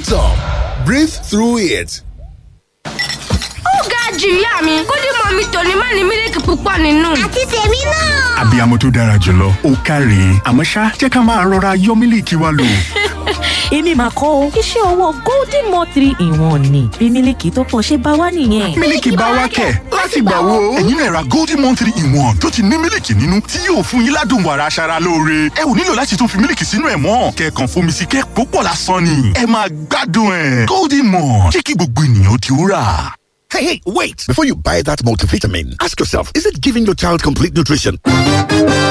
top breathe through it. ó ga jù ìyá mi kódì mọ mi tòní má ní mílíkì púpọ̀ nínú. àti tèmi náà. abiyamọ tó dára jùlọ ó káre àmọ́ ṣá jẹ́ ká máa rọra yọ mílíkì wa lò. èmi mà kọ́ o iṣẹ́ ọwọ́ golden mo three in one ni bí mílíkì tó pọ̀ ṣe bá wá nìyẹn. mílíkì bá wá kẹ̀ láti gbà wo. ẹ̀yin náà ra golden one three in one tó ti ní mílíkì nínú tí yóò fún yín ládùn wàrà aṣara lóore. ẹ ò nílò láti tún fi mílíkì sínú ẹ̀ mọ́ kẹ̀kàn fomi sí kẹ́ púpọ̀ lásán ni. ẹ máa gbádùn ẹ̀ golden one jẹ́ kí gbogbo ènìyàn ti rà. Hey, hey, wait! Before you buy that multivitamin, ask yourself, is it giving your child complete nutrition?